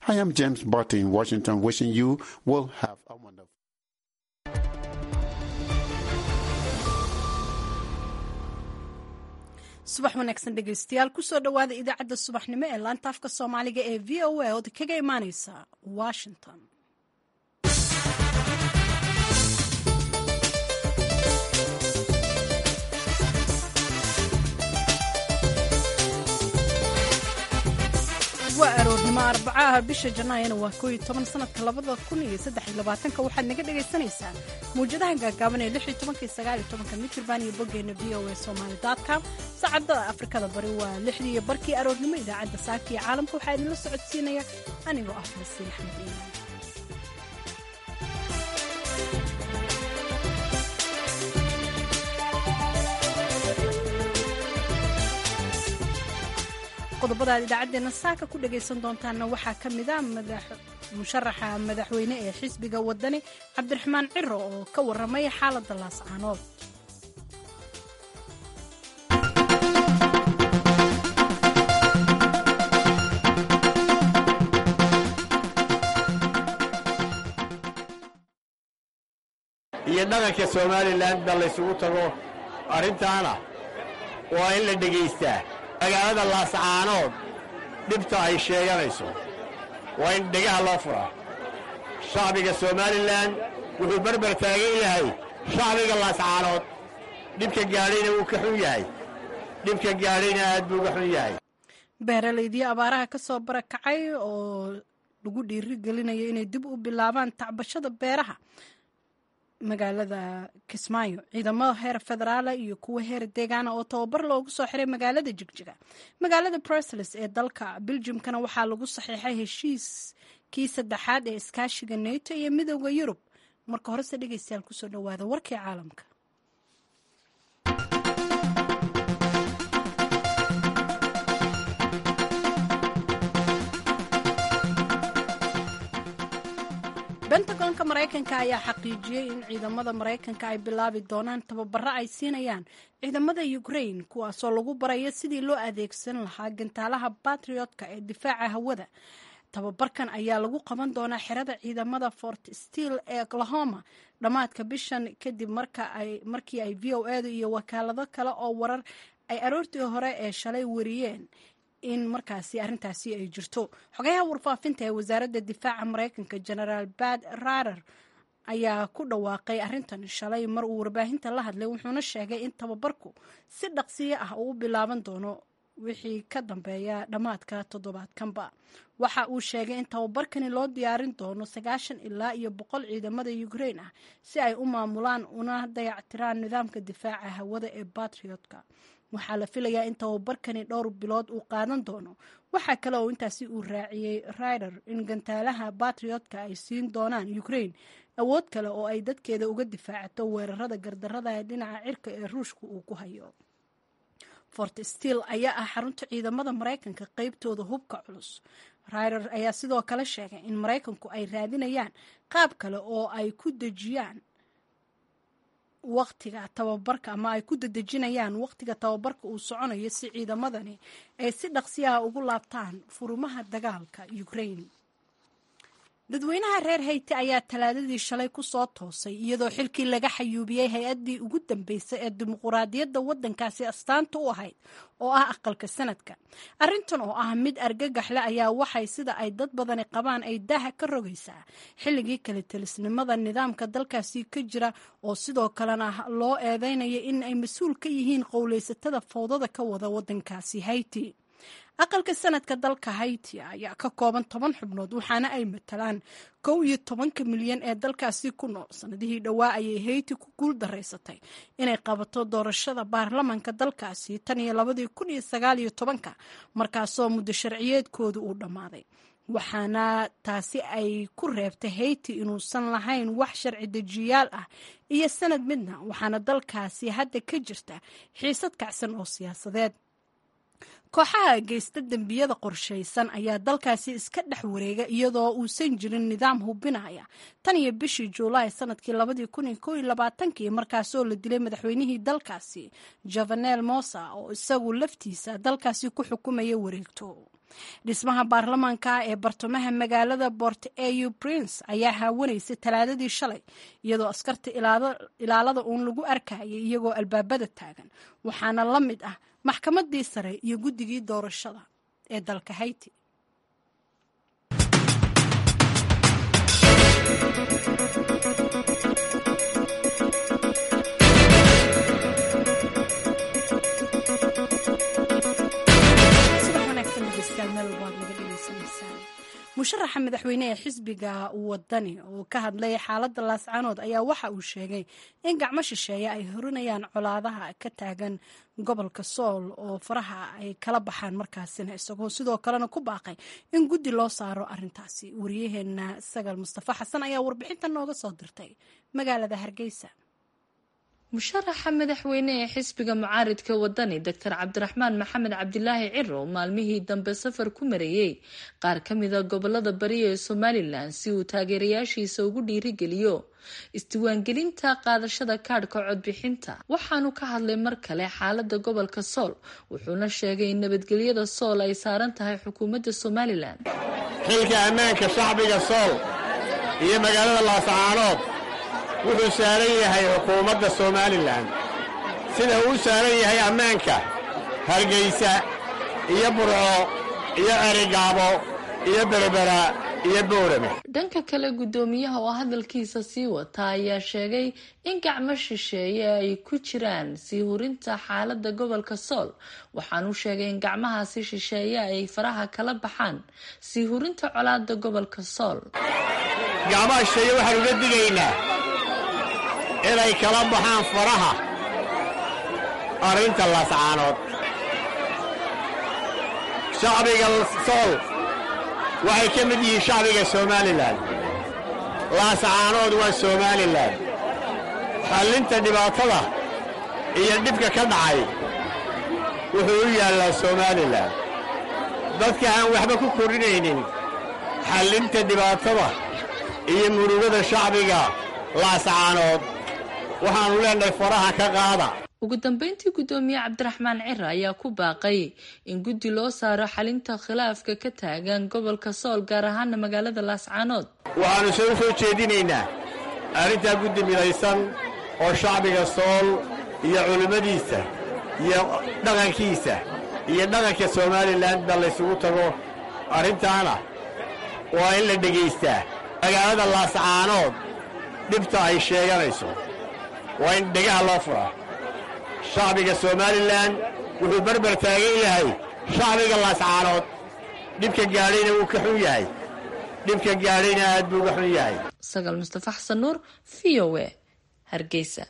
I am James Barty in Washington, wishing you will have a wonderful. subax wanaagsan dhegaystayaal kusoo dhowaada idaacadda subaxnimo ee laanta afka soomaaliga ee v o a ood kaga imaaneysa washington waa aroornimo arbacaha bisha janaayana waa kooiyo toban sanadka labada kun iyo saddex iyo labaatanka waxaad naga dhagaysanaysaan mawjadaha gaagaaban ee lix iyo tobanka iyo sagaal iyo tobanka mitirban iyo boggeena v o a somali com saacadda afrikada bari waa lixdii iyo barkii aroornimo idaacadda saaka iyo caalamka waxaa idinla socodsiinaya anigoo ah fasiin axmed iimaan qodobada aad idaacaddeenna saaka ku dhagaysan doontaanna waxaa ka mid a musharaxa madaxweyne ee xisbiga wadani cabdiraxmaan ciro oo ka warramay xaaladda laascaanood iyo dhaqanka somalilan ba laysugu tago arrintaana waa in la dhegaystaa magaalada laascaanood dhibta ay sheeganayso waa in dhegaha loo furaa shacbiga somalilan wuxuu barbar taagan yahay shacbiga laascaanood dhibka gaadhayna wuu ka xun yahay dhibka gaadhayna aad buu uga xun yahay beeralaydii abaaraha ka soo barakacay oo lagu dhiiri gelinayo inay dib u bilaabaan tacbashada beeraha magaalada kismaayo ciidamada heer federaala iyo kuwa heer deegaana oo tababar loogu soo xiray magaalada jigjiga magaalada bruseles ee dalka beljimkana waxaa lagu saxiixay heshiiskii saddexaad ee iskaashiga neto iyo midooda yurub marka horese dhegeystayaal kusoo dhowaada warkii caalamka bentagonka maraykanka ayaa xaqiijiyey in ciidamada maraykanka ay bilaabi doonaan tababaro ay siinayaan ciidamada ukrain kuwaasoo lagu barayo sidii loo adeegsan lahaa gantaalaha batriotka ee difaaca hawada tababarkan ayaa lagu qaban doonaa xerada ciidamada fort steel ee oklahoma dhammaadka bishan kadib markii ay v o edu iyo wakaalado kale oo warar ay aroortii hore ee shalay wariyeen in markaasi arrintaasi ay jirto xogayaha warfaafinta ee wasaaradda difaaca maraykanka genaraal bad rarer ayaa ku dhawaaqay arrintan shalay mar uu warbaahinta la hadlay wuxuuna sheegay in tababarku si dhaqsiyo ah uu u bilaaban doono wixii ka dambeeya dhammaadka toddobaadkanba waxa uu sheegay in tababarkani loo diyaarin doono sagaashan ilaa iyo boqol ciidamada ukrain ah si ay u maamulaan una dayactiraan nidaamka difaaca hawada ee batriotka waxaa la filayaa in tababarkani dhowr bilood uu qaadan doono waxaa kale oo intaasi uu raaciyey rider in gantaalaha batriotka ay siin doonaan ukrain awood kale oo ay dadkeeda uga difaacato weerarada gardarada ee dhinaca cirka ee ruushka uu ku hayo fort steel ayaa ah xarunta ciidamada maraykanka qeybtooda hubka culus rider ayaa sidoo kale sheegay in maraykanku ay raadinayaan qaab kale oo ay ku dejiyaan waqtiga tababarka ama ay ku dadejinayaan waqtiga tababarka uu soconayo si ciidamadani ay si dhaqsiyaha ugu laabtaan furumaha dagaalka ukrain dadweynaha reer hayti ayaa talaadadii shalay ku soo toosay iyadoo xilkii laga xayuubiyey hay-addii ugu dambeysay ee dimuquraadiyadda waddankaasi astaanta u ahayd oo ah aqalka sanadka arrintan oo ah mid argagaxle ayaa waxay sida ay dad badani qabaan ay daaha ka rogaysaa xilligii kale telisnimada nidaamka dalkaasi ka jira oo sidoo kalena loo eedeynaya in ay mas-uul ka yihiin qowleysatada fowdada ka wada waddankaasi hayti aqalka sanadka dalka hayti ayaa ka kooban toban xubnood waxaana ay matalaan kow iyo tobanka milyan ee dalkaasi ku nool sanadihii dhowaa ayay hayti ku guul daraysatay inay qabato doorashada baarlamanka dalkaasi tan iyo labadii kun iyo sagaal iyo tobanka markaasoo muddo sharciyeedkooda uu dhammaaday waxaana taasi ay ku reebtay hayti inuusan lahayn wax sharci dejiyaal ah iyo sanad midna waxaana dalkaasi hadda ka jirta xiisad kacsan oo siyaasadeed kooxaha geysta dembiyada qorshaysan ayaa dalkaasi iska dhex wareega iyadoo uusan jirin nidaam hubinaya tan iyo bishii juulaay sanadkii labadii kun iyo kow iyo labaatankii markaasoo la dilay madaxweynihii dalkaasi jovenel mosa oo isagu laftiisa dalkaasi ku xukumaya wareegto dhismaha baarlamaanka ee bartamaha magaalada bort au prince ayaa haawanaysay talaadadii shalay iyadoo askarta ilaalada uun lagu arkayay iyagoo albaabada taagan waxaana la mid ah maxkamadii sare iyo guddigii doorashada ee dalka hayti musharaxa madaxweyne ee xisbiga wadani oo ka hadlay xaaladda laascaanood ayaa waxa uu sheegay in gacmo shisheeye ay horinayaan colaadaha ka taagan gobolka sool oo faraha ay kala baxaan markaasina isagoo sidoo kalena ku baaqay in guddi loo saaro arintaasi wariyaheena sagal mustafa xasan ayaa warbixinta nooga soo dirtay magaalada hargeysa musharaxa madaxweyne ee xisbiga mucaaridka wadani doctor cabdiraxmaan maxamed cabdilaahi ciro maalmihii dambe safar ku mareeyey qaar ka mida gobolada bari ee somalilan si uu taageerayaashiisa ugu dhiirigeliyo isdiiwaangelinta qaadashada kaadhka codbixinta waxaanu ka hadlay mar kale xaalada gobolka sool wuxuuna sheegay in nabadgelyada sool ay saaran tahay xukuumadda somalilan xilka ammaanka shacbiga sool iyo magaalada laascaanood wuxuu saaran yahay xukuumadda somalilan sida uu saaran yahay ammaanka hargaysa iyo burco iyo erigaabo iyo berbera iyo boorame dhanka kale guddoomiyaha oo hadalkiisa sii wata ayaa sheegay in gacmo shisheeye ay ku jiraan sii hurinta xaalada gobolka sool waxaanu sheegay in gacmahaasi shisheeye ay faraha kala baxaan sii hurinta colaada gobolka sool gacmaha shisheeye waxaan uga digaynaa inay kala baxaan faraha arrinta laascaanood shacbiga sool waxay ka mid yihiin shacbiga somalilan laascaanood waa somalilan xallinta dhibaatada iyo dhibka ka dhacay wuxuu u yaallaa somalilan dadka aan waxba ku kordhinaynin xallinta dhibaatada iyo murugada shacbiga laascaanood waxaannu leenahay faraha ka qaada ugu dambeyntii guddoomiye cabdiraxmaan cira ayaa ku baaqay in guddi loo saaro xalinta khilaafka ka taagan gobolka sool gaar ahaana magaalada laascaanood waxaannu soo soo jeedinaynaa arrintaa guddi midaysan oo shacbiga sool iyo culimmadiisa iyo dhaqankiisa iyo dhaqanka somalilanba laysugu tago arrintaana waa in la dhegaystaa magaalada laascaanood dhibta ay sheeganayso waa in dhegaha loo furaa shacbiga somalilan wuxuu berber taagan yahay shacbiga laascaanood dhibka gaadhayna wuu ka xun yahay dhibka gaadhayna aad buu uga xun yahay sagal mustafa xasan nuur v o a hargeysa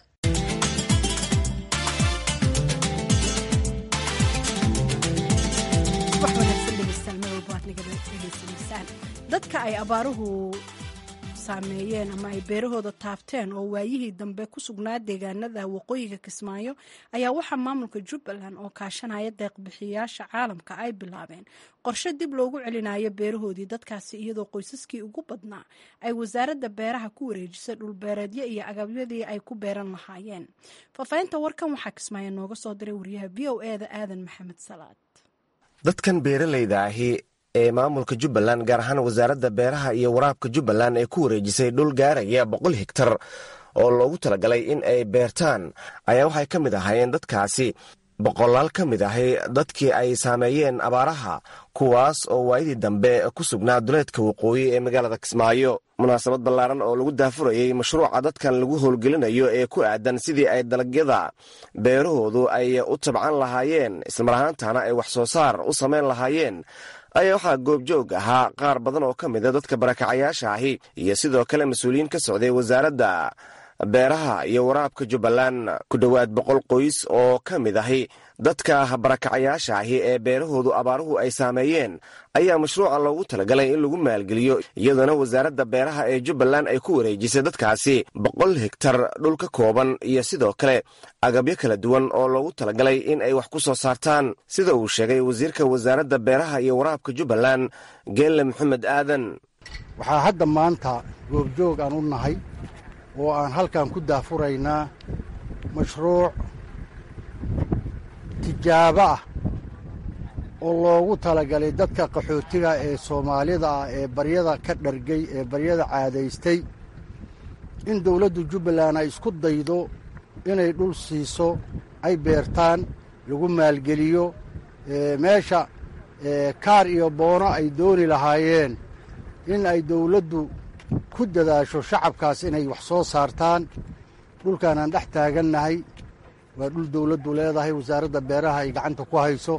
dadka ay abaaruhu saameeyeen ama ay beerahooda taabteen oo waayihii dambe ku sugnaa deegaanada waqooyiga kismaayo ayaa waxaa maamulka jubbaland oo kaashanaya deeqbixiyayaasha caalamka ay bilaabeen qorshe dib loogu celinayo beerahoodii dadkaasi iyadoo qoysaskii ugu badnaa ay wasaaradda beeraha ku wareejisay dhulbeereedyo iyo agabyadii ay ku beeran lahaayeen faahfaahinta warkan waxaa kismaayo nooga soo diray wariyaha v o eda aadan maxamed salaad dadkan beeralayda ahi ee maamulka jubbaland gaar ahaan wasaaradda beeraha iyo waraabka jubbaland ee ku wareejisay dhul gaaraya boqol higtar oo loogu talagalay in ay beertaan ayaa waxay ka mid ahaayeen dadkaasi boqolaal ka mid ahi dadkii ay saameeyeen abaaraha kuwaas oo waayadii dambe ku sugnaa duleedka waqooyi ee magaalada kismaayo munaasabad ballaaran oo lagu daafurayey mashruuca dadkan lagu howlgelinayo ee ku aadan sidii ay dalagyada beerahoodu ay u tabcan lahaayeen islamar ahaantana ay wax soo saar u samayn lahaayeen ayaa waxaa goobjoog ahaa qaar badan oo ka mida dadka barakacayaasha ahi iyo sidoo kale mas-uuliyiin ka socday wasaaradda beeraha iyo waraabka jubbaland ku dhowaad boqol qoys oo ka mid ahi dadka barakacayaasha ahi ee beerahoodu abaaruhu ay saameeyeen ayaa mashruuca loogu talagalay in lagu maalgeliyo iyadoona wasaaradda beeraha ee jubbaland ay ku wareejisay dadkaasi boqol hegtar dhul ka kooban iyo sidoo kale agabyo kala duwan oo loogu talagalay in ay wax ku soo saartaan sida uu sheegay wasiirka wasaaradda beeraha iyo waraabka jubbaland geelle maxamed aadan waxaa hadda maanta goobjoog aan u nahay oo aan halkan ku daafuraynaa mashruuc tijaabo ah oo loogu talagalay dadka qaxootiga ee soomaalida ah ee baryada ka dhargay ee baryada caadaystay in dawladdu jubbaland ay isku daydo inay dhul siiso ay beertaan lagu maalgeliyo meesha kaar iyo boono ay dooni lahaayeen in ay dawladdu ku dadaasho shacabkaas inay wax soo saartaan dhulkaan aan dhex taagannahay waa dhul dawladdu leedahay wasaaradda beeraha ay gacanta ku hayso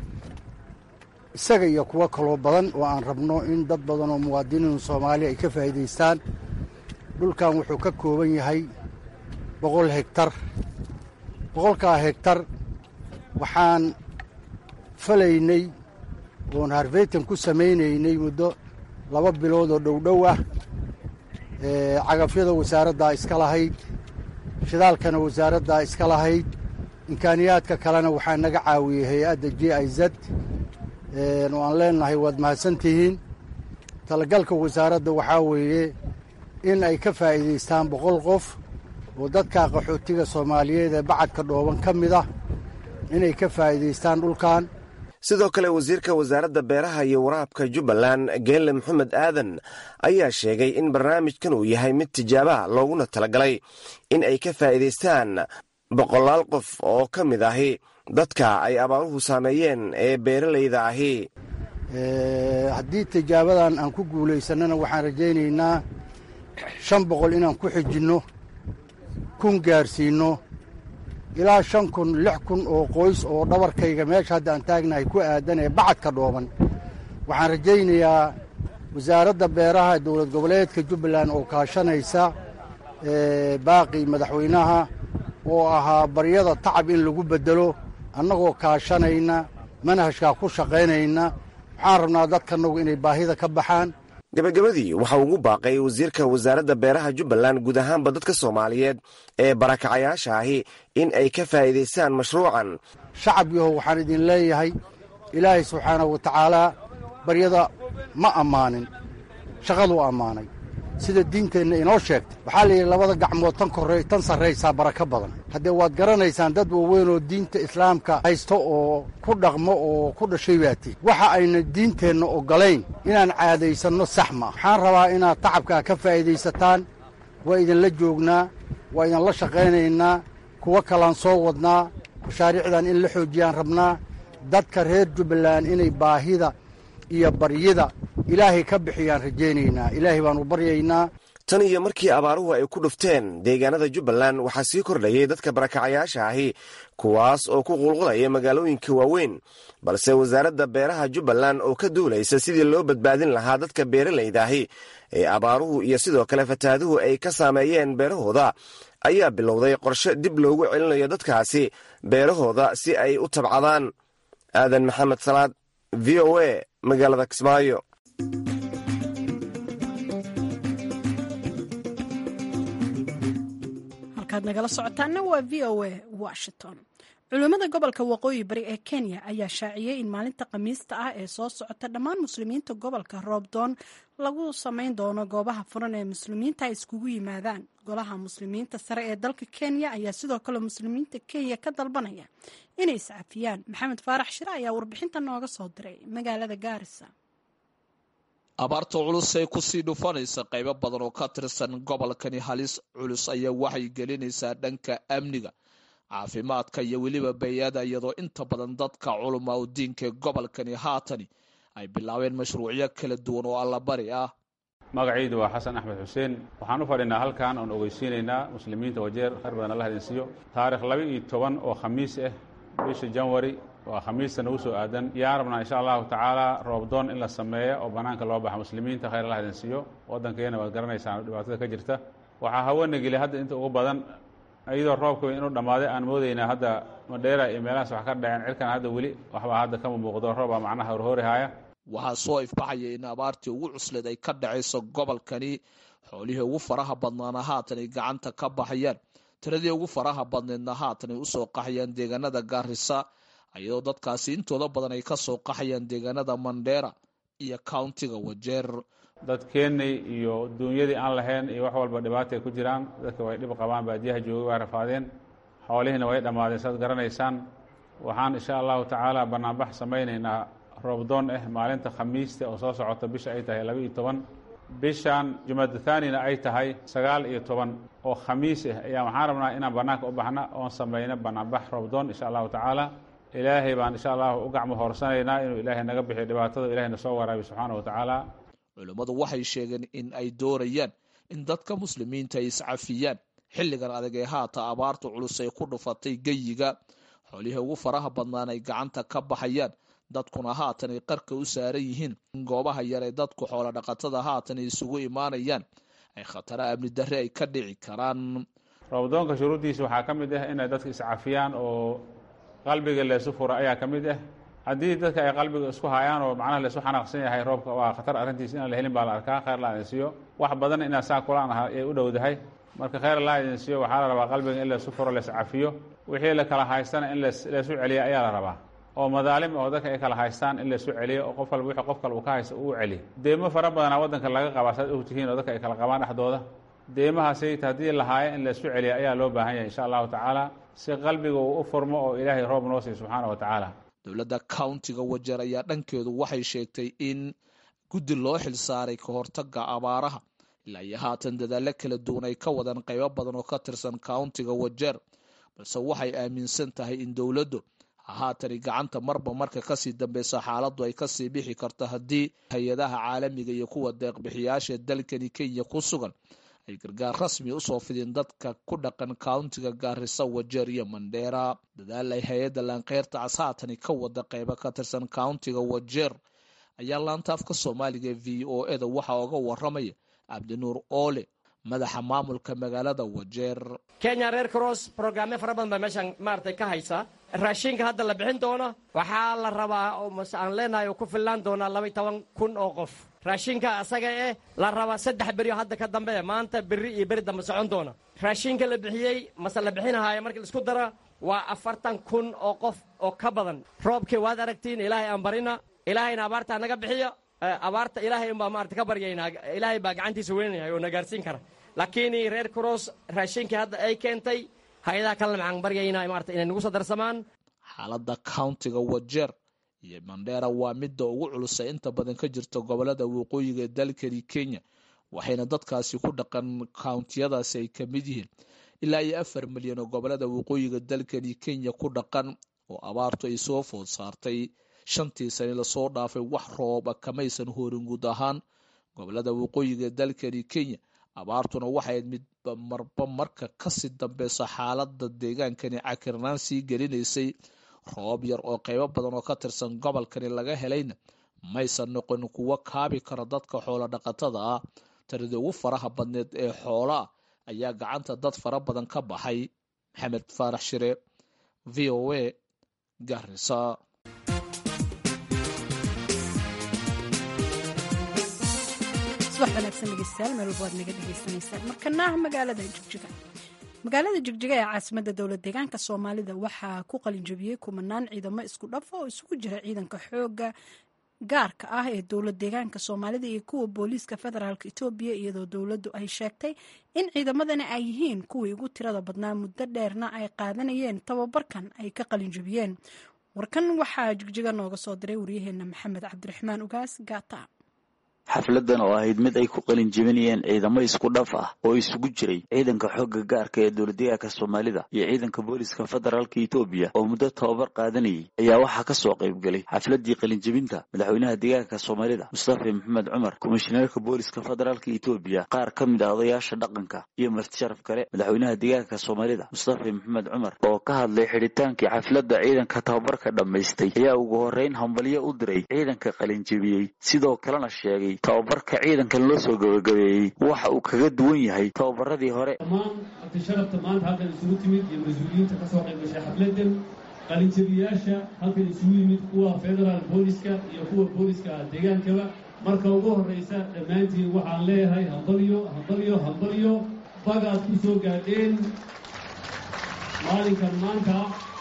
isaga iyo kuwo kaloo badan oo aan rabno in dad badan oo muwaadiniin soomaaliya ay ka faa'iidaystaan dhulkan wuxuu ka kooban yahay boqol hegtar boqolkaa hegtar waxaan falaynay oon harveytan ku samaynaynay muddo laba bilood oo dhowdhow ah cagafyada wasaaraddaa iska lahayd shidaalkana wasaaraddaa iska lahayd imkaaniyaadka kalena waxaa naga caawiyey hay-adda j i z oo aan leenahay waad mahadsantihiin talagalka wasaaradda waxaa weeye in ay ka faa'iidaystaan boqol qof oo dadka qaxootiga soomaaliyeed ee bacadka dhooban ka mid ah inay ka faa'iidaystaan dhulkan sidoo kale wasiirka wasaaradda beeraha iyo waraabka jubbaland geelle maxamed aadan ayaa sheegay in barnaamijkan uu yahay mid tijaabaha looguna talagalay in ay ka faa'iidaystaan boqolaal qof oo ka mid ahi dadka ay abaaruhu saameeyeen ee beeralayda ahi haddii tijaabadan aan ku guulaysannana waxaan rajaynaynaa shan boqol inaan ku xijinno kun gaarsiinno ilaa shan kun lix kun oo qoys oo dhabarkayga meesha hadda aan taagnahay ku aadan ee bacadka dhooban waxaan rajaynayaa wasaaradda beeraha dowlad goboleedka jubbaland oo kaashanaysa baaqi madaxweynaha oo ahaa baryada tacab in lagu beddelo annagoo kaashanayna manhajkaa ku shaqaynayna waxaan rabnaa dadkanagu inay baahida ka baxaan gabagabadii waxa ugu baaqay wasiirka wasaaradda beeraha jubbaland guud ahaanba dadka soomaaliyeed ee barakacayaasha ahi in ay ka faa'iidaystaan mashruucan shacab yahow waxaan idin leeyahay ilaahay subxaanahu wa tacaalaa baryada ma ammaanin shaqaduu ammaanay sida diinteenna inoo sheegtay waxaa la yidhi labada gacmood tan korre tan sarraysaa barako badan haddee waad garanaysaan dad waaweyn oo diinta islaamka haysto oo ku dhaqmo oo ku dhashay baati waxa ayna diinteenna oggolayn inaan caadaysanno sax ma waxaan rabaa inaad tacabkaa ka faa'iidaysataan waa idinla joognaa waa idinla shaqaynaynaa kuwo kalaan soo wadnaa mashaariicdan in la xoojiyaan rabnaa dadka reer jubbaland inay baahida iyo baryida ilaahay ka bixiyaan rajaynaynaa ilaahay baanu baryaynaa tan iyo markii abaaruhu ay ku dhufteen deegaanada jubbaland waxaa sii kordhayay dadka barakacayaasha ahi kuwaas oo ku qulqulaya magaalooyinka waaweyn balse wasaaradda beeraha jubbaland oo ka duulaysa sidii loo badbaadin lahaa dadka beeralayda ahi ee abaaruhu iyo sidoo kale fataaduhu ay ka saameeyeen beerahooda ayaa bilowday qorshe dib loogu celinayo dadkaasi beerahooda si ay u tabcadaan aadan maxamed salaad v o a magaalada kismaayo halkaad nagala socotaana waa v o a washington culimmada gobolka waqooyi bari ee kenya ayaa shaaciyey in maalinta khamiista ah ee soo socota dhammaan muslimiinta gobolka roobdoon lagu samayn doono goobaha furan ee muslimiinta ay iskugu yimaadaan golaha muslimiinta sare ee dalka kenya ayaa sidoo kale muslimiinta kenya ka dalbanaya inay iscafiyaan maxamed faarax shire ayaa warbixinta nooga soo diray magaalada gaarisa abaarta culus ee kusii dhufanaysa qaybo badan oo ka tirsan gobolkani halis culus ayaa waxay gelinaysaa dhanka amniga caafimaadka iyo weliba bay-ada iyadoo inta badan dadka culumaa u diinka gobolkani haatani ay bilaabeen mashruucyo kala duwan oo allabari ah magacaydu waa xasan axmed xuseen waxaan u fadhinaa halkan oon ogeysiinaynaa muslimiinta wajeer khayr badan alla hadinsiiyo taarikh laba iyo toban oo khamiis ah bisha janwari waa khamiista nagu soo aadan yaan rabnaa insha allahu tacaala roobdoon in la sameeyo oo bannaanka loo baxa muslimiinta khayr alla hadinsiiyo waddankeena waad garanaysaan dhibaatada ka jirta waxaa hawana geli hadda inta ugu badan iyadoo roobka inuu dhammaaday aan moodaynaa hadda madheera iyo meelahaas wax ka dhaceen cirkan hadda weli waxbaa hadda kama muuqdo roobaa macnaha horhoorihaaya waxaa soo ifbaxaya in abaartii ugu cusleed ay ka dhacayso gobolkani xoolihii ugu faraha badnaana haatan ay gacanta ka baxayaan tiradii ugu faraha badneedna haatan ay usoo qaxayaan deegaanada gaarisa iyadoo dadkaasi intooda badan ay kasoo qaxayaan deegaanada mandheera iyo countiga wajeer dadkeennay iyo duunyadii aan lahayn iyo wax walba dhibaata ay ku jiraan dadka way dhib qabaan baadiyaha joogay waa rafaadeen xoolihiina way dhammaadeen saad garanaysaan waxaan insha allahu tacaala banaanbax samaynaynaa roobdoon ah maalinta khamiista oo soo socota bisha ay tahay laba iyo toban bishan jumada thaanina ay tahay sagaal iyo toban oo khamiis ah ayaa waxaan rabnaa inaan banaanka u baxna oon samayno banaanbax roobdoon insha allahu tacaala ilaahay baan insha allahu u gacmo hoorsanaynaa inuu ilaahay naga bixiyo dhibaatada ilahayna soo waraabiyo subxaana wa tacaala culimmadu waxay sheegeen in ay doonayaan in dadka muslimiinta ay iscafiyaan xilligan adag ee haata abaarta culus ay ku dhufatay geyiga xoolihii ugu faraha badnaan ay gacanta ka baxayaan dadkuna haatan ay qarka u saaran yihiin in goobaha yar ee dadku xoolo dhaqatada haatan ay isugu imaanayaan ay khatara amni darre ay ka dhici karaan roobdoonka shuruuddiisa waxaa ka mid ah inay dadka iscafiyaan oo qalbiga leesu furo ayaa ka mid ah haddii dadka ay qalbiga isku hayaan oo macnaha laisu xanaaqsan yahay roobka waa khatar arrintiis inaan la helin baa la arkaa khayr la idin siiyo wax badan inaa saa kulaan ah ay u dhowdahay marka khayr laa idin siiyo waxaa la rabaa qalbiga in laysu furo lays cafiyo wixii la kala haystana in laysu celiya ayaa la rabaa oo madaalim oo dadka ay kala haystaan in laysu celiyo oo qof walba wixii qof kale uu ka haysta uu celiyo deemo fara badanaa waddanka laga qabaa saad og tihiin oo dadka ay kala qabaan dhexdooda deemahaasayta haddii lahaayo in laysu celiya ayaa loo baahan yahay insha allahu tacaala si qalbiga uu u furmo oo ilaahay roob noo siiyo subxaana wa tacaala dowladda countiga wajeer ayaa dhankeedu waxay sheegtay in guddi loo xilsaaray ka hortaga abaaraha ilaa iyo haatan dadaallo kala duwan ay ka wadaan qaybo badan oo ka tirsan countiga wajeer balse waxay aaminsan tahay in dowladdu haatani gacanta marba marka kasii dambeysa xaaladdu ay kasii bixi karto haddii hay-adaha caalamiga iyo kuwa deeqbixiyaasha dalkani kenya ku sugan ay gargaar rasmi usoo fideen dadka ku dhaqan countiga gaarisa wajeer iyo mandheera dadaal ay hay-adda laankeyrta cas haatani ka wada qaybo ka tirsan countiga wajeer ayaa laanta afka soomaaliga ee v o eda waxaa oga waramaya cabdinuur oole madaxa maamulka magaalada wajeer kenya reer cross brograamyo fara badan baa meeshaan maaragtay ka haysa raashinka hadda la bixin doono waxaa la rabaa oo mase aan leenahay oo ku fillaan doonaa labaiy toban kun oo qof raashinka asaga eh la rabaa saddex berioo hadda ka dambe maanta berri iyo beri dambe socon doona raashinka la bixiyey mase la bixinahaayo markii laisku dara waa afartan kun oo qof oo ka badan roobkii waad aragtiin ilaahay aan barina ilaahayna abaartaa naga bixiyo abaarta ilaahay unbaa maarata ka baryaynaa ilaahay baa gacantiisa weynanahay oo na gaarsiin kara laakiin reer cross raashinkii hadda ay keentay hay-adaha kalena maxaan baryaynaa maarata inay nagu soo darsamaan xaaladda countiga wajeer iyo mandheera waa midda ugu culusa inta badan ka jirta gobolada waqooyiga dalkani kenya waxayna dadkaasi ku dhaqan countiyadaasi ay ka mid yihiin ilaa iyo afar milyan oo gobolada waqooyiga dalkani kenya ku dhaqan oo abaartu ay soo food saartay shantii sani lasoo dhaafay wax rooba kamaysan horin guud ahaan gobolada waqooyiga dalkani kenya abaartuna waxay midba marba marka kasii dambeyso xaalada deegaankani cakirnaan sii gelinaysay roob yar oo qaybo badan oo ka tirsan gobolkani laga helayna maysan noqon kuwo kaabi kara dadka xoolo dhaqatada ah tiradii ugu faraha badneed ee xoolaa ayaa gacanta dad fara badan ka baxay maxamed faarax shire v o a garisa subax wanaagsan dhegeystayaal meel walba waad naga dhegeysaneysaan markanaah magaalada jigjiga magaalada jigjiga ee caasimadda dowlad deegaanka soomaalida waxaa ku qalinjabiyey kumanaan ciidamo isku dhafa oo isugu jira ciidanka xooga gaarka ah ee dowlad deegaanka soomaalida iyo kuwa booliiska federaalk etoobiya iyadoo dowladdu ay sheegtay in ciidamadani ay yihiin kuwii ugu tirada badnaa muddo dheerna ay qaadanayeen tababarkan ay ka qalinjabiyeen warkan waxaa jigjiga nooga soo diray waryaheena maxamed cabdiraxmaan ugaas gaata xafladan oo ahayd mid ay ku qalin jebinayeen ciidamo isku dhaf ah oo isugu jiray ciidanka xoogga gaarka ee dowladdeegaanka soomaalida iyo ciidanka booliska federaalka etoobiya oo muddo tababar qaadanayay ayaa waxaa ka soo qayb galay xafladii qalinjebinta madaxweynaha deegaanka soomaalida mustafa maxamed cumar komishineerka booliska federaalka etoobiya qaar ka mid ah odayaasha dhaqanka iyo martisharaf kale madaxweynaha deegaanka soomaalida mustafa maxamed cumar oo ka hadlay xidhitaankii xafladda ciidanka tababarka dhammaystay ayaa ugu horreyn hambalyo u diray ciidanka qalinjebiyey sidoo kalena sheegay tababarka ciidankan loo soo gabagabeeyey waxa uu kaga duwan yahay tababaradii hore dhammaan marti sharafta maanta halkan isugu timid iyo mas-uuliyiinta ka soo qayb gashay xafladan qalinjabiyaasha halkan isugu yimid kuwa federaal booliska iyo kuwa booliska deegaankaba marka ugu horraysa dhammaantiin waxaan leeyahay hambalyo hambalyo hambalyo bagaad ku soo gaadheen maalinkan maanta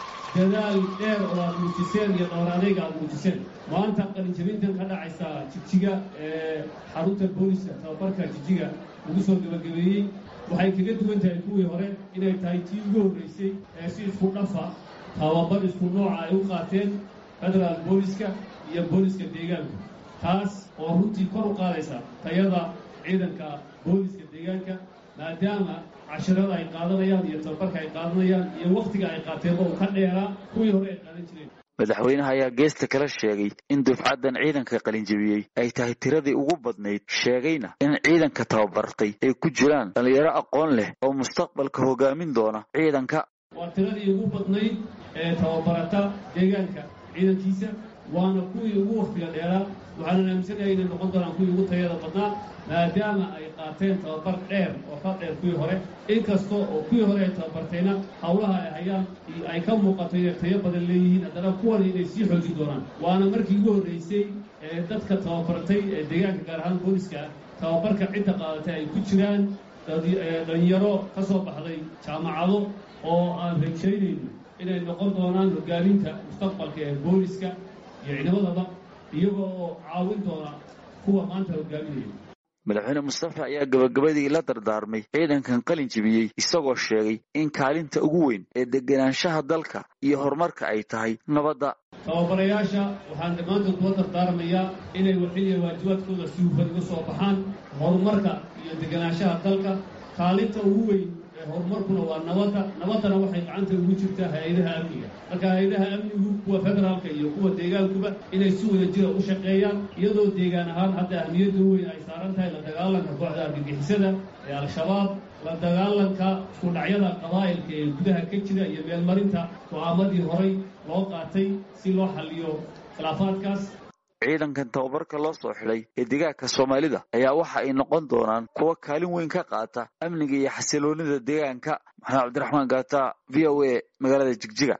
dadaal dheer oo aad muujiseen iyo dhowr adayga aad muujiseen maanta qalinjabintan ka dhacaysa jigjiga ee xarunta booliska tababarka jigjiga lagu soo gabagabeeyey waxay kaga duwan tahay kuwii hore inay tahay tii ugu horraysay ee si isku dhafa tababar isku nooca ay u qaateen federaal booliska iyo booliska deegaanka taas oo runtii kor u qaadaysa tayada ciidanka booliska deegaanka maadaama cashirada ay qaadanayaan iyo tababarka ay qaadanayaan iyo wakhtiga ay qaateenba uu ka dheeraa kuwii hore ay qaadan jireen madaxweynaha ayaa geesta kala sheegay in dufcaddan ciidanka qalinjabiyey ay tahay tiradii ugu badnayd sheegayna in ciidanka tababartay ay ku jiraan dhallinyaro aqoon leh oo mustaqbalka hogaamin doona ciidanka waa tiradii ugu badnayd ee tababarata deegaanka ciidankiisa waana kuwii ugu wakhtiga dheeraa waxaana aaminsanahay inay noqon doonaan kuwii ugu tayada badnaa maadaama ay qaateen tababar dheer oo ka dheer kuwii hore inkasta oo kuwii hore ay tababartayna howlaha ay hayaan ay ka muuqato inay tayo badan leeyihiin haddana kuwan inay sii xoojin doonaan waana markii ugu horraysay ee dadka tababartay ee deegaanka gaar ahaan booliska tababarka cidda qaadatay ay ku jiraan dhalinyaro ka soo baxday jaamacado oo aan rajaynayno inay noqon doonaan hogaaminta mustaqbalka ee booliska iyo ciidamadaba iyaga oo caawin doona kuwa maanta hogaaminaya madaxweyne mustafa ayaa gabagabadii la dardaarmay ciidankan qalin jibiyey isagoo sheegay in kaalinta ugu weyn ee degenaanshaha dalka iyo horumarka ay tahay nabadda tababarayaasha waxaan dhammaantood kula dardaarmayaa inay waxiliya waajibaadkooda si hufan uga soo baxaan horumarka iyo degenaanshaha dalka kaalinta ugu weyn ee horumarkuna waa nabadda nabaddana waxay gacanta ugu jirtaa hay-adaha amniga marka hay-adaha amnigu kuwa federaalka iyo kuwa deegaankuba inay si wada jira u shaqeeyaan iyadoo deegaan ahaan hadda ahmiyadda weyn ay saaran tahay la dagaalanka kooxda argagixisada ee al-shabaab la dagaalanka iskudhacyada qabaa'ilka ee gudaha ka jira iyo meelmarinta go-aamadii horay loo qaatay si loo xalliyo khilaafaadkaas ciidankan tababarka loo soo xidhay ee deegaanka soomaalida ayaa waxa ay noqon doonaan kuwa kaalin weyn ka qaata amniga iyo xasiloonida deegaanka maxamed cabdiraxmaan gaata v o a magaalada jigjiga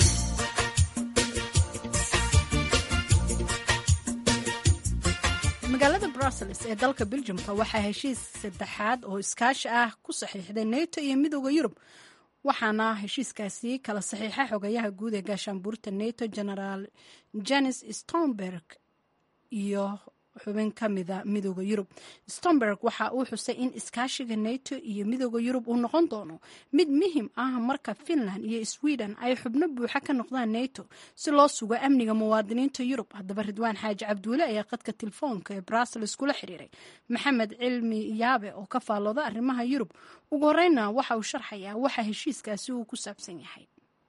magaalada brussels ee dalka beljumka waxaa heshiis saddexaad oo iskaashi ah ku saxiixday neto iyo midooda yurub waxaana heshiiskaasi kala saxiixa xogayaha guud ee gaashaanbuurta neto genaraal janes stomberg iyo xubin ka mida midooda yurub stomberg waxa uu xusay in iskaashiga neto iyo midooda yurub uu noqon doono mid muhim ah marka finland iyo sweden ay xubno buuxa ka noqdaan neto si loo sugo amniga muwaadiniinta yurub haddaba ridwaan xaaji cabduule ayaa qadka telefoonka ee brussels kula xiriiray maxamed cilmi yaabe oo ka faallooda arrimaha yurub ugu horeyna waxa uu sharxayaa waxa heshiiskaasi uu ku saabsan yahay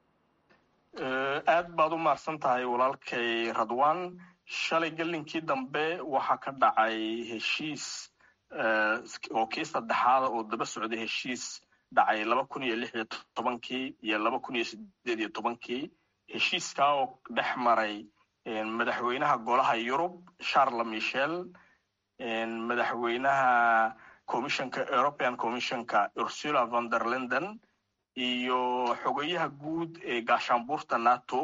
aad baad u mahadsan tahay walaalkay radwan shalay gelinkii dambe waxaa ka dhacay heshiis oo kii saddexaada oo daba socday heshiis dhacay laba kun iyo lix iyo tobankii iyo laba kun iyo sideed iyo tobankii heshiiskaa oo dhex maray madaxweynaha golaha yurub charles michel madaxweynaha commissionka european commissionka ursula von der linden iyo xogayaha guud ee gaashaanbuurta nato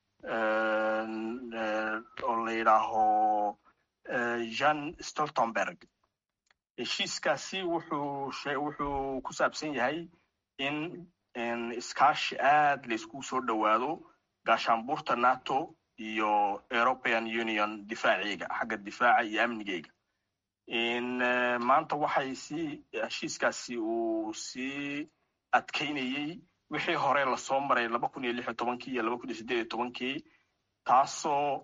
oo la yidhaaho jean stoltenberg heshiiskaasi wuxuu wuxuu ku saabsan yahay in iskaashi aad layskugu soo dhowaado gaashaanbuurta nato iyo european union difaaciga xagga difaaca iyo amnigeyga maanta waxay si heshiiskaasi uu sii adkaynayey wixii hore lasoo maray laba kun iyo lix iyo tobankii iyo laba kun iyo sideed iyo tobankii taasoo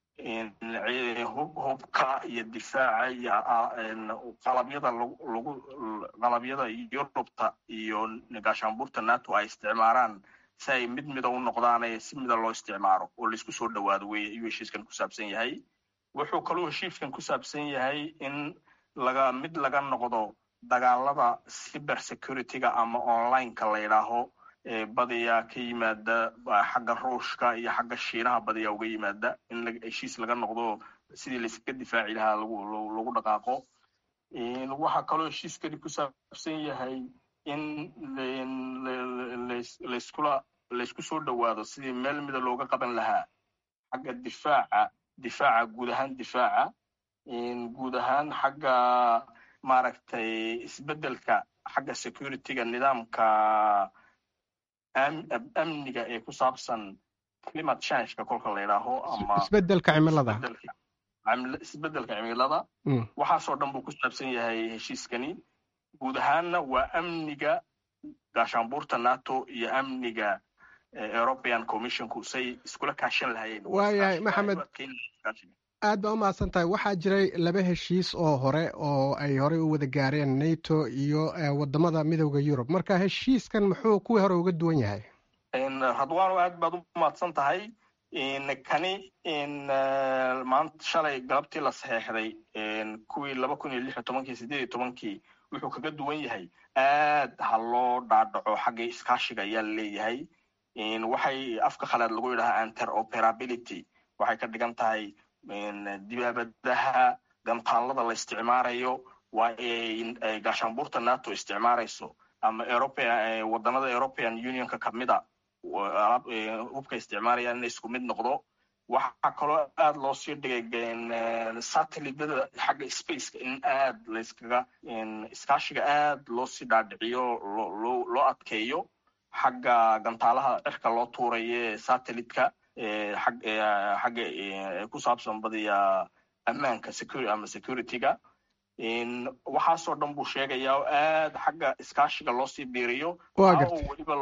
hubka iyo difaaca iyo qalabyada lagu qalabyada yurubta iyo gaashaanbuurta nato ay isticmaalaan si ay mid mida u noqdaan si mida loo isticmaaro oo laisku soo dhowaado wey ayuu heshiiskan ku saabsan yahay wuxuu kaluu heshiiskan ku saabsan yahay in laga mid laga noqdo dagaalada cyber securityga ama onlineka la yidhaaho badiyaa ka yimaada xagga ruushka iyo xagga shiinaha badiyaa uga yimaada in heshiis laga noqdo sidii layskaga difaaci lahaa lagu dhaqaaqo waxaa kaloo heshiiskani ku saabsan yahay in layskula laysku soo dhowaado sidii meel mida looga qaban lahaa xagga difaaca difaaca guud ahaan difaaca guud ahaan xagga maaragtay isbeddelka xagga securityga nidaamka amniga ee ku saabsan climate changeka kolka la yidhaaho ama isbeddelka cimilada isbeddelka cimilada waxaasoo dhan buu ku saabsan yahay heshiiskani guud ahaanna waa amniga gaashaanbuurta nato iyo amniga european commissionku say iskula kaashan lahayeen waayahay maxamed aad baa u mahadsan tahay waxaa jiray laba heshiis oo hore oo ay horey u wada gaareen nato iyo wadamada midooda yurub marka heshiiskan muxuu kuwii hore uga duwan yahay radwano aad baad u mahadsan tahay kani maanta shalay galabtii la saxeexday kuwii laba kun iyo lix iyo tobankii sideed iyo tobankii wuxuu kaga duwan yahay aad ha loo dhaadhaco xagga iskaashiga ayaa laleeyahay waxay afka khalaad lagu yidhahaa interoperability waxay ka dhigan tahay dibaabadaha gantaallada la isticmaarayo waa ay gaashaanbuurta nato isticmaarayso ama europea waddanada european unionka kamida hubka isticmaalayaan inay isku mid noqdo waxaa kaloo aad loo sii dhigay satelliteda xagga spaceka in aad layskaga iskaashiga aad loo sii dhaadhiciyo loo adkeeyo xagga gantaalaha cirka loo tuuraye satelliteka xagga ku saabsan badiya ammaanka ama securityga waxaasoo dhan buu sheegayaa oo aad xagga iskaashiga loo sii biiriyo weliba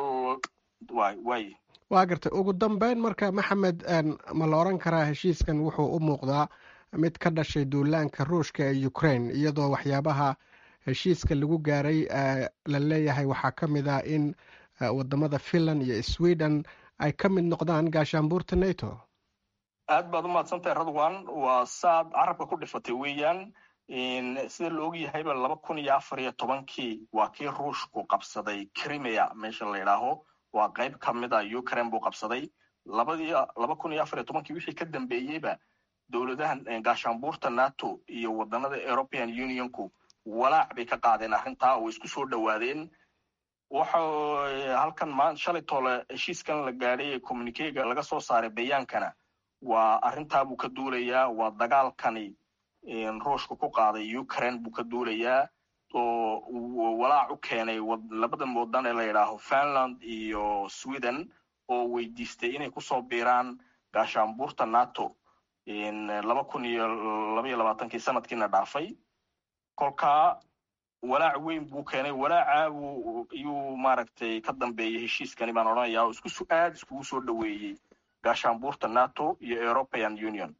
way waa gartay ugu dambeyn marka maxamed ma la odran karaa heshiiskan wuxuu u muuqdaa mid ka dhashay duulaanka ruushka ee ukraine iyadoo waxyaabaha heshiiska lagu gaaray la leeyahay waxaa ka mid ah in wadamada finland iyo sweden ay ka mid noqdaan gaashaanbuurta nato aad baad u mahadsantahay radwan waa saad carabka ku dhifatay weeyaan sida la og yahayba laba kun iyo afar iyo tobankii waa kii ruushku qabsaday crimea meesha la yidhaaho waa qayb ka mid a ukraine buu qabsaday labadii laba kun iyo afar iyo tobankii wixii ka dambeeyeyba dowladahan gaashaanbuurta nato iyo waddanada european unionku walaac bay ka qaadeen arrintaa oo isku soo dhowaadeen waxa halkan ma shalay toole heshiiskan la gaadhay ee communikega laga soo saaray bayaankana waa arrintaa buu ka duulayaa waa dagaalkani ruushka ku qaaday ukraine buu ka duulayaa oo walaac u keenay labadan waddan ee la yidhaaho finland iyo sweden oo weydiistay inay kusoo biiraan gaashaanbuurta nato laba kun iyo labaiyo labaatankii sanadkiina dhaafay kolkaa walaac weyn buu keenay walaaca buu iyuu maaragtay ka dambeeyey heshiiskani baan odhanayaa oo isku aad iskugu soo dhoweeyey gaashaanbuurta nato iyo european union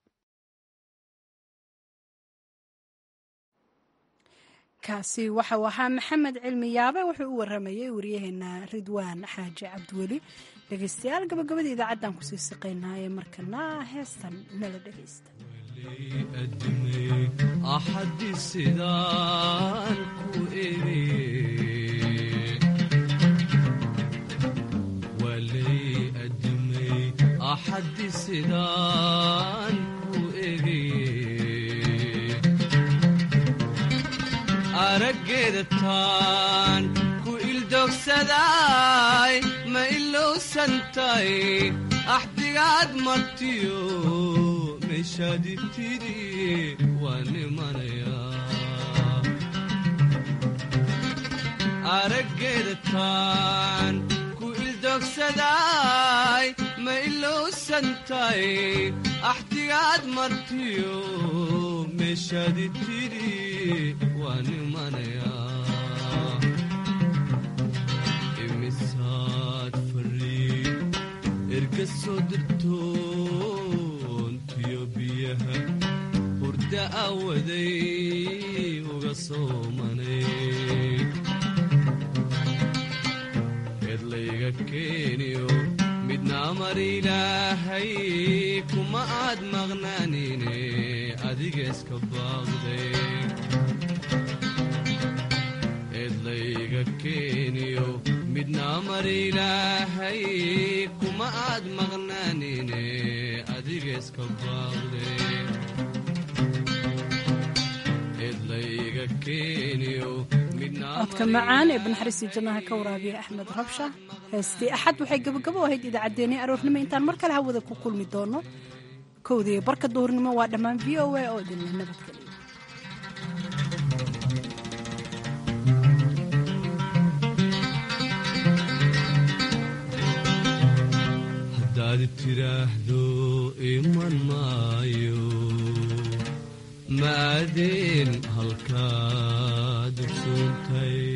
kaasi waxau ahaa maxamed cilmi yaabe wuxuu u waramayey wariyaheena ridwaan xaaji cabdiweli dhegeystayaal gabagabada idaacaddaan kusii siqaynaa ee markana heestan nala dhegeysta axadi sidaan ku eri walay adimay axadi sidaan ku eri araggeeda taan ku ildogsaday ma ilowsantay axdigaad martiyo meeshaadi tidhi waa nimanayaa araggeeda taan ku ildogsaday ma ilowsantay axdigaad martiyo meeshaadi tidhi waa nimanayaa imisaad fariid erga soo dirtoontiyo biyaha hurda awaday uga soomanay eedlayga keeniyo midna amar ilaahay kuma aad maqnaanine adiga iska baaqday eedlayga keeniyo midna amar ilaahay kuma aad maqnaanine adiga iska baaqday layga keeniyo midna codka macaan ee banaxariistii jannaha ka waraabiya axmed rabsha heestii axad waxay gabagabo ahayd idaacaddeenii aroornimo intaan mar kale hawada ku kulmi doono kowdii barka duhurnimo waa dhammaan v o a oo idinla nabadgeliya haddaad tiraahdo iman maayo maadeen halkaad ogsuuntay